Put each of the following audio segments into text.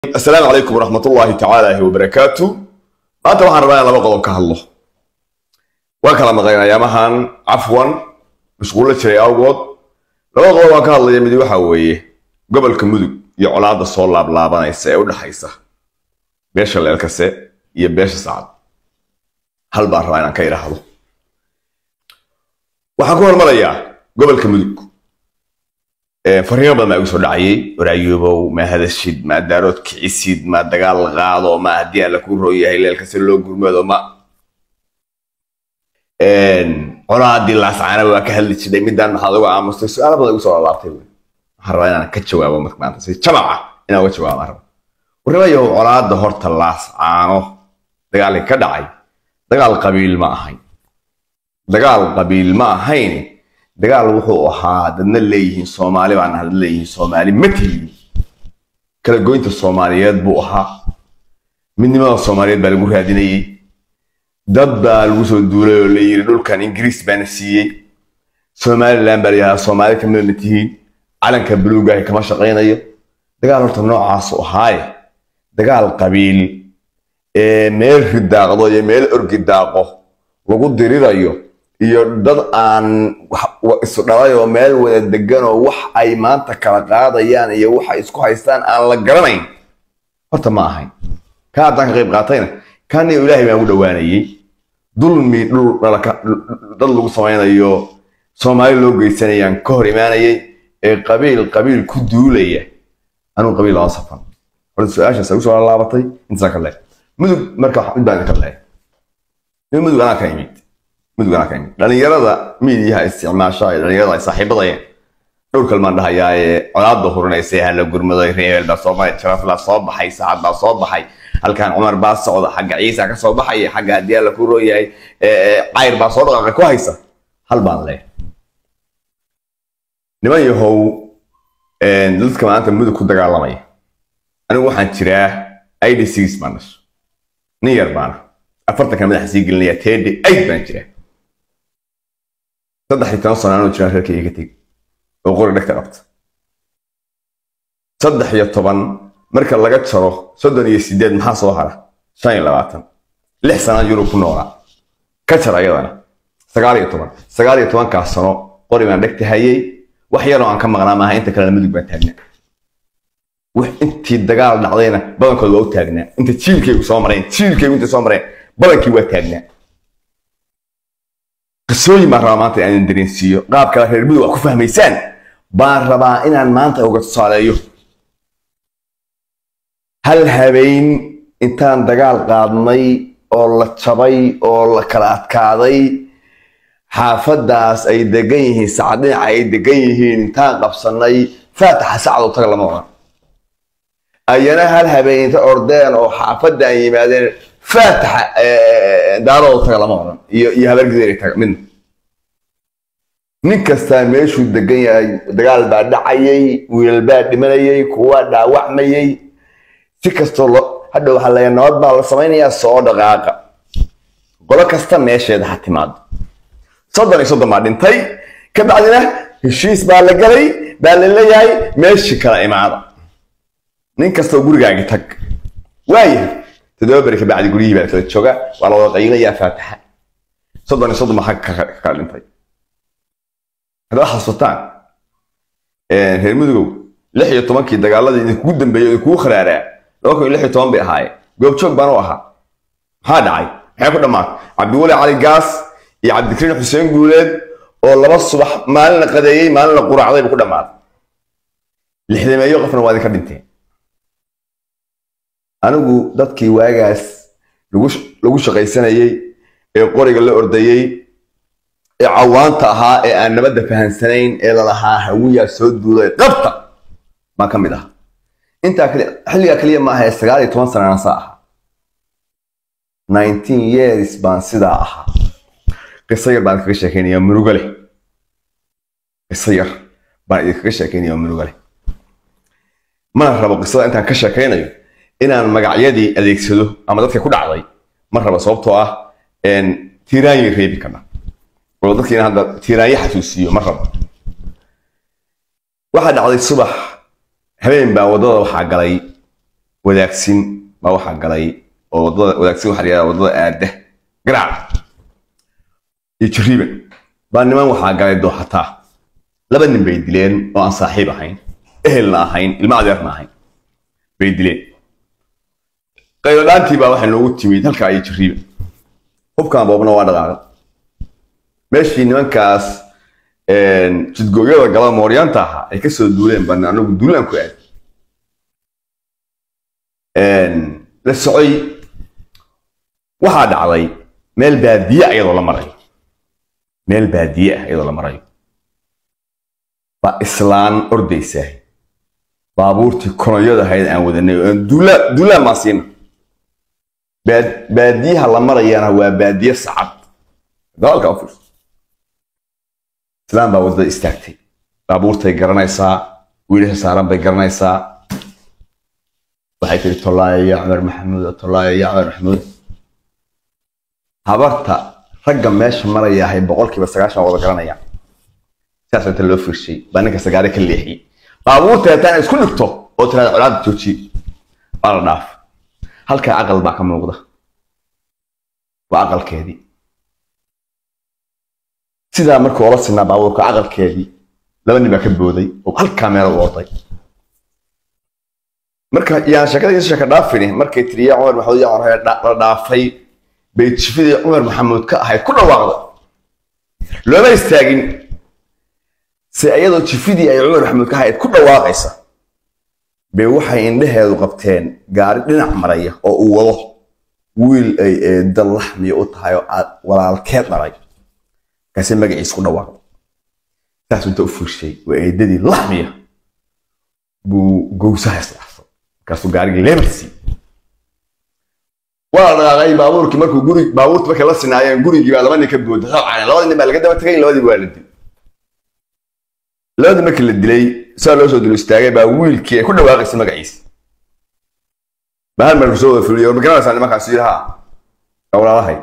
asalaamu calaykum waraxmat ullaahi tacaala wabarakaatu maanta waxaan rabaa in laba qodob ka hadlo waan kala maqlayn ayaamahan cafwan mashquullo jiray awgood laba qodob waan ka hadlaya mid waxa weeye gobolka mudug iyo colaadda soo laablaabanaysa ee u dhexaysa beesha leelkase iyo beesha sacad hal baan rabaa inaan ka idhaahdo waxaan ku hormarayaa gobolka mudug fariimo badan baa igu soo dhacayay waraayoobow ma hadashid ma daarood kicisid ma dagaal qaado ma haddii aan la ku rooyahay leelkase loo gurmado ma colaadii laascaana waa ka hadli jiray midaan maxaad uga aamustay su-aalo badan igu soo laabtay waxaan rabaa inaan ka jawaabo marka maanta si jamaca inaan uga jawaabo rabo warnimayow colaadda horta laascaano dagaalkii ka dhacay dagaal qabiil ma ahayn dagaal qabiil ma ahayn dagaal wuxuu ahaa dadna leeyihiin soomaali baan dad leeyihiin soomaali ma tihin kala goynta soomaaliyeed buu ahaa midnimada soomaaliyeed baa lagu raadinayey dad baa lagu soo duulay oo la yiri dhulkan ingiriis baana siiyey somaliland baa layahaa soomaali kamida ma tihiin calanka buluugahi kama shaqaynayo dagaal horta noocaasu ahaaye dagaal qabiil ee meel ridaaqdo iyo meel orgi daaqo lagu dirirayo iyo dad aan isu dhalay oo meel wada degan oo wax ay maanta kala qaadayaan iyo waxa isku haystaan aan la garanayn horta ma ahayn ka haddaan ka qayb qaatayna kaaniyo ilaahay baan ugu dhowaanayey dulmi dhul dad lagu samaynayo soomaali loo geysanayaan ka hor imaanayay ee qabiil qabiil ku duulaya anuu qabiil lama safan horta su-aashaas igu soo laabatay intaasaan ka leehay mudug marka mid baan idinka leehay mudug anaa ka imid dhalinyarada miidiyaha isticmaasha ee dhalinyarada ay saaxiibadayeen dhowr kalmaan dhahayaa ee colaadda hurinaysa hala gurmaday reebel baa soo baxay jarafla soo baxay saacad baa soo baxay halkan cumar baa socda xagga ciisa ka soo baxaya xagga haddii alla ku rooyahay cayr baa soo dhaqaaqa ku haysa hal baan leeyahay niman yahow dadka maanta mudug ku dagaalamaya anigu waxaan jiraa id six baan dhasho nin yar baana afartanka madaxa sii gelinaya tede aid baan jiraa saddex iyo toban sano anuu jiraan reerkayga ka tegi oo qori dhegta qabta saddex iyo toban marka laga jaro soddon iyo sideed maxaa soo hara shan iyo labaatan lix sanaan yurub ku noolaa ka jar ayadana sagaal iyo toban sagaal iyo tobankaas sano qori baan dhegta hayay wax yaroo aan ka maqnaa maaha inta kalena mudug baan taagnaa wax intii dagaal dhacdayna badankood waa u taagnaa inta jiilkaygu soo mareen jiilkaygu inta soo mareen badankii waa taagnaa qisooyin baan rabaa maanta inaan dareensiiyo qaab kale reer mudug wax ku fahmaysaan baan rabaa inaan maanta uga tusaaleeyo hal habeen intaan dagaal qaadnay oo la jabay oo la kala adkaaday xaafadaas ay degan yihiin sacad dhinaca ay degan yihiin intaan qabsanay faataxa sacad oo taga lama odhan ayana hal habeen inta ordeen oo xaafadaan yimaadeen faataxa daarooda taga lama odhan iyo iyo habargideeri taga midna nin kastaa meeshuu degan yahay dagaal baa dhacayay wiilal baa dhimanayay kuwaa dhaawacmayay si kastoo lo hadhow waxaa leeyahay nabad baa la samaynayaa soo dhaqaaqa qolo kasta meesheeda ha timaado soddon iyo soddon baa dhintay ka bacdina heshiis baa la galay baa la leeyahay meeshii kala imaada nin kastoo gurigaagi tag waayahay toddoba beri ka bacdi guryihii baa kala jooga waa la wada qaynayaa faataxa soddon iyo soddon baa xagga ka kala dhintay haddaad xasuutaan reer mudugow lix iyo tobankii dagaaladii idinkugu dambeeyey idinkugu kharaaraa laba kun iyo lix iyo toban bay ahaayeen goobjoog baan u ahaa maxaa dhacay maxay ku dhammaatay cabdiweli cali gaas iyo cabdikariin xuseen guuleed oo laba subax maalin la qadeeyey maalin la quraacday buu ku dhammaaday lixdameeyo qofna waa idinka dhinteen anigu dadkii waagaas lagu shaqaysanayey ee qoriga la ordayey ee cawaanta ahaa ee aan nabadda fahansanayn ee lalahaa hawiyaa soo duulay qabta baan ka mid ah intaa xilligaa keliya maaha ee sagaal iyo toban sanana saa ahaa nineteen years baan sidaa ahaa qiso yar baan idinkaga sheekeynaya murugo leh qiso yar baan idinkaga sheekeynaya murugo leh mana rabo qisada intaan ka sheekaynayo inaan magacyadii adeegsado ama dadka ku dhacday ma rabo sababtoo ah tiiraanyi reebi karna oo dadkiina hadda tiiraanyo xasuusiyo ma rabo waxaa dhacday subax habeen baa waddada waxaa galay wadaagsin baa waxaa galay oo wadada wadaagsin waxaa la yidhahdaa wadada aada garaac iyo jariiban baa niman waxaa galay dooxataa laba nin bay dileen oo aan saaxiib ahayn ehelna ahayn ilma adeerna ahayn bay dileen qayladhaantii baa waxay noogu timid halkaa iyo jariiban hubkan boobna waa dhaqaaqa meeshii nimankaas jidgooyada gala mooryaanta ahaa ay kasoo duuleen baan anagu duulaan ku aad la socoy waxaa dhacday meel baadiye ah iyadoo la marayo meel baadiye ah iyadoo la marayo baa islaan ordaysaa baabuurtii konoyada ahayd aan wadanay oo duula duulaan baan siina baadiyaha la marayana waa baadiye sacad dagaalka u fiirso islaan baa wadada istaagtay baabuurtay garanaysaa wiilasha saaran bay garanaysaa waxay tiri tollaaya ya cumar maxamuud tollaaya ya cumar maxamuud habarta ragga meesha marayahay boqolkiiba sagaashan wada garanaya sidaas inta loo fiirshay baa ninka sagaare ka leexiyey baabuurta hataan isku dhigto oo tiraada colaada joojiye waa la dhaaf halkaa aqal baa ka muuqda waa aqalkeedii sidaa markuu ola sinaa baabuurka aqalkeedii laba nin baa ka booday oo halkaa meel u orday marka yaan sheekada iyo sheeka dhaafini markay tiri yaa cumar maxamuud yaa cumar la dhaafay bay jifidii cumar maxamuud ka ahayd ku dhawaaqda looma istaagin se iyadoo jifidii ay cumar maxamuud ka ahayd ku dhawaaqaysa bay waxay indhaheedu qabteen gaari dhinac maraya oo uu wado wiil ay eeda laxmiya u tahay oo aad walaalkeed dhalay markaase magaciisa ku dhawaaqda saas inta u furshay waa eedadii laxmiya buu gowsaha isdhaafay markaasuu gaarigii leemarsi waa la dhaqaaqay baabuurkii markuu guri baabuurta markay la sinaayeen gurigii baa laba nin ka booda rabcane labadii nin baa laga daba tagay labadii waa la dilay labadii markii la dilay saa loo soo dul istaagay baa wiilkii ay ku dhawaaqaysa magaciisa baa hal meel kusoo wada fuliyo ma garanaysaa nimankaas yidhaha walaalahay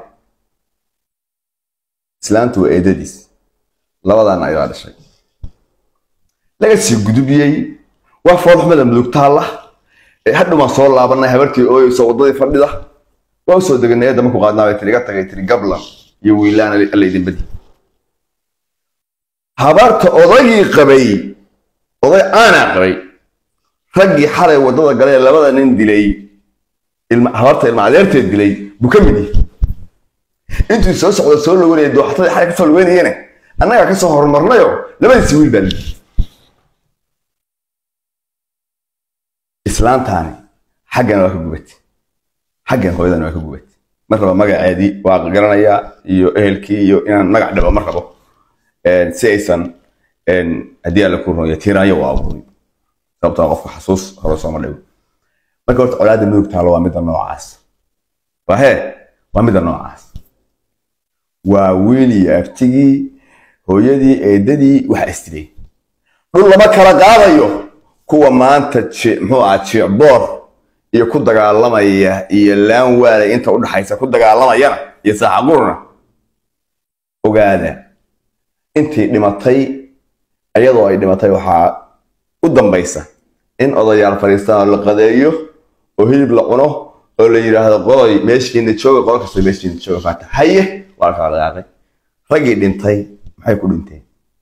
islaantu waa eedadiis labadaana ayaa dhashay laga sii gudubiyey waa foolxumada mudug taalla hadhumaan soo laabanay habartii ooyeyso waddadii fadhida waa usoo deganay eedda markuu qaadnaa bay tiri iga tagay tiri gablan iyo wiilaan alla idin badi habarta odaygii qabay oday aanaa qabay raggii xalay waddada galee labada nin dilay habarta ilma adeerteed dilay buu ka mid yahay intuu soo socda soo loganaya dooxatadii xalay kasoo logeynayene annagaa kasoo horumarnayo labadiisi wiil baa lidii islaantaani xaggan waa ka gubatay xaggan hooyadan waa ka gubatay ma rabo magaceedii waa garanayaa iyo ehelkii iyo inaan magac dhabo ma rabo si aysan haddii alla ku rumeeyo tiiraanyo u abuurin sababtoo qofka xasuus hore sooma dhigo marka horta colaadda mudug taalo waa midda noocaas waa hee waa midda noocaas waa wiil iyo abtigii hooyadii eedadii waxa istilay dhul lama kala qaadayo kuwa maanta muxuu ahaa jicboor iyo ku dagaalamaya iyo laan waalay inta u dhaxaysa ku dagaalamayana iyo saaxaqurna ogaada intii dhimatay iyadoo ay dhimatay waxaa u dambaysa in odayaal fadhiistaan oo la qadeeyo oo hilib la cuno oo la yidhaahdo qodoy meeshiina jooga qodo kasta meeshiina jooga faata haye waa la kala dhaqaaqay raggii dhintay maxay ku dhinteen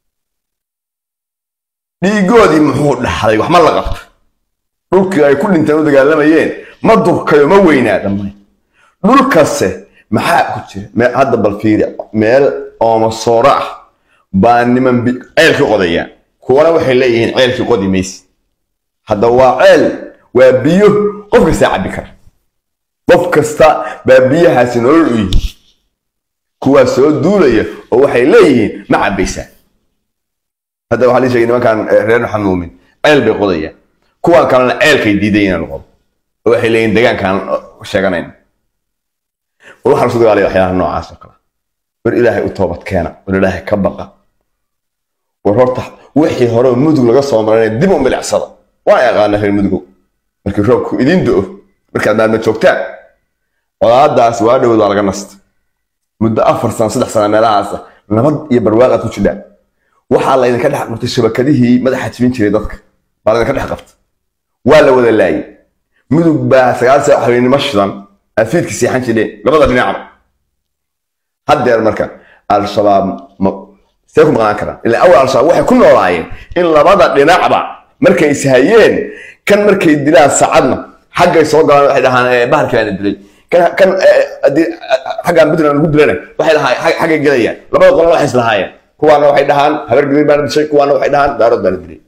dhiigoodii muxuu dhaxday wax ma la qabto dhulkii ay ku dhinteen u dagaalamayeen ma durkayo ma weynaa dhammaan dhulkase maxaa ku jira hadda bal fiiri meel oomasooro ah baa niman ceelkii qodayaan kuwana waxay leeyihiin ceelkii qodi maysi hadda waa ceel waa biyo qof kastaa cabbi kara qof kasta baa biyahaasi nolol u yihi kuwaa soo duulaya oo waxay leeyihiin ma cabbaysaa hadda waxaa lii sheegay nimankan reer maxamuumin ceel bay qodayaan kuwan kalena ceelkay diiday inaan qodo oo waxay leeyihiin deegaankaan sheeganayn war waxaan isu dagaalaya waxyaalaha noocaas oo kale war ilaahay u toobad keena war ilaahay ka baqa war horta wixii hore mudug laga soo maray dib u milicsada waa yaqaana reer mudugow markii roobku idin do markaad maalma joogtaan colaadaas waa dhowd waa laga nasta muddo afar sano saddex sano meelahaas nabad iyo barwaaqaad ku jidhaan waxaa laydinka dhex qabtay shabakadihii madaxa jibin jiray dadka baa laydinka dhex qabta waa la wada laayay mudug baa sagaal saac habeenimo shidan aad fiidka seexan jireen labada dhinacba haddeer marka al-shabaab see ku maqnaan karaan ilaa awal al-shabaab waxay ku noolaayeen in labada dhinacba markay ishayeen kan markay dilaan saacadna xaggay soo galaan waxay dhahaan bahalkii baana dilay kan kan xaggaan puntland lagu dilana waxay lahaayeen xaggay gelayaan labada qolana waxay islahaayeen kuwaana waxay dhahaan habar gadir baana dishay kuwaana waxay dhahaan daarood baana dilay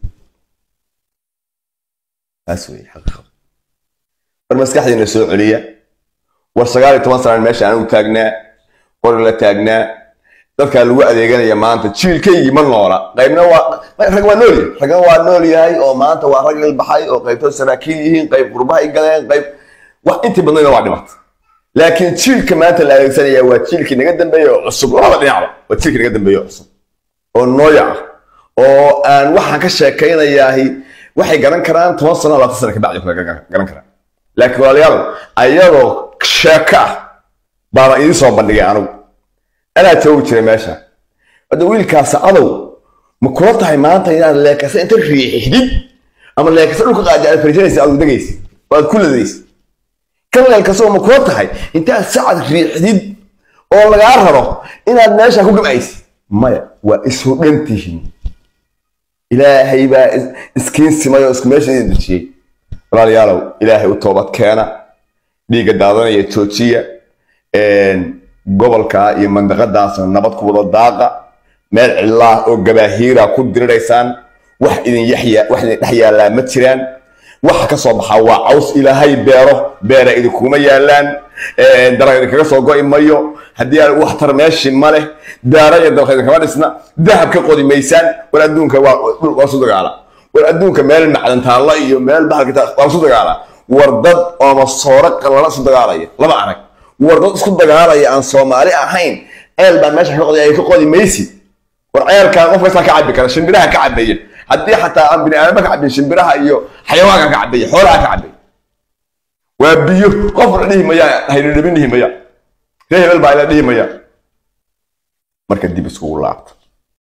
taas wey xaqiiqada war maskaxdiina soo celiya war sagaal iyo toban sanaan meesha anigu taagnaa qori la taagnaa dadkaa lagu adeeganaya maanta jiilkaygii ma noola qaybna waa rag waa nool yahay ragna waa nool yahay oo maanta waa rag ilbaxay oo qaybtood saraakiil yihiin qayb qurbahay galeen qayb wax intii badnayna waa dhimata laakiin jiilka maanta la adeegsanaya waa jiilkii naga dambeeya oo cusub labada dhinacba waa jiilkii naga dambeeya oo cusub oo nooya ah oo aan waxaan ka sheekaynayaahi waxay garan karaan toban sano labaatan sana kabacdi garan karaan laakiin walaalayaal ayadoo sheeko ah baana idiin soo bandhigay anigu anaa joogi jiray meesha hadda wiilkaas adow ma kula tahay maanta inaad leekasa inta riixdid ama leekasa dhulka qaadi aad fariisanaysa aad degaysa oo aad ku ladaysa kan leelkasoo ma kula tahay intaad sacad riixdid oo lagaa raro inaad meesha ku gabaysid maya waa isu dhantihiin ilaahay baa iskiin simay oo isku meesha idin dejiyey walaalayaalow ilaahay u toobad keena dhiigga daadanaya joojiya gobolka iyo mandaqadaasna nabad ku wada daaqa meel cillaah oo gabaahiira ku diriraysaan wax idin yaxya wax idin dhex yaallaa ma jiraan waxa ka soo baxaa waa caws ilaahay beero beera idinkuma yaallaan dalag idinkaga soo go'i mayo haddii aan wax tar meeshii ma leh daara iyo dalka idinkama dhisna dahab ka qodi maysaan war adduunka waa su dagaala war adduunka meel macdan taalla iyo meel bahalka waa su dagaala war dad ooma soore qalala isu dagaalaya laba arag war dad isku dagaalaya aan soomaali ahayn ceel baa meesha ka qodi ay ka qodi maysid war ceelkaa qof kastaa ka cabi kara shimbiraha ka cabaya haddii xataa aan bini aadama ka cabin shimbiraha iyo xayawaanka ka cabaya xoolaha ka cabaya waa biyo qof la dhihi maya haynidhabin dhihi maya ree hebel baa ila dhihi maya marka dib iskugu laabta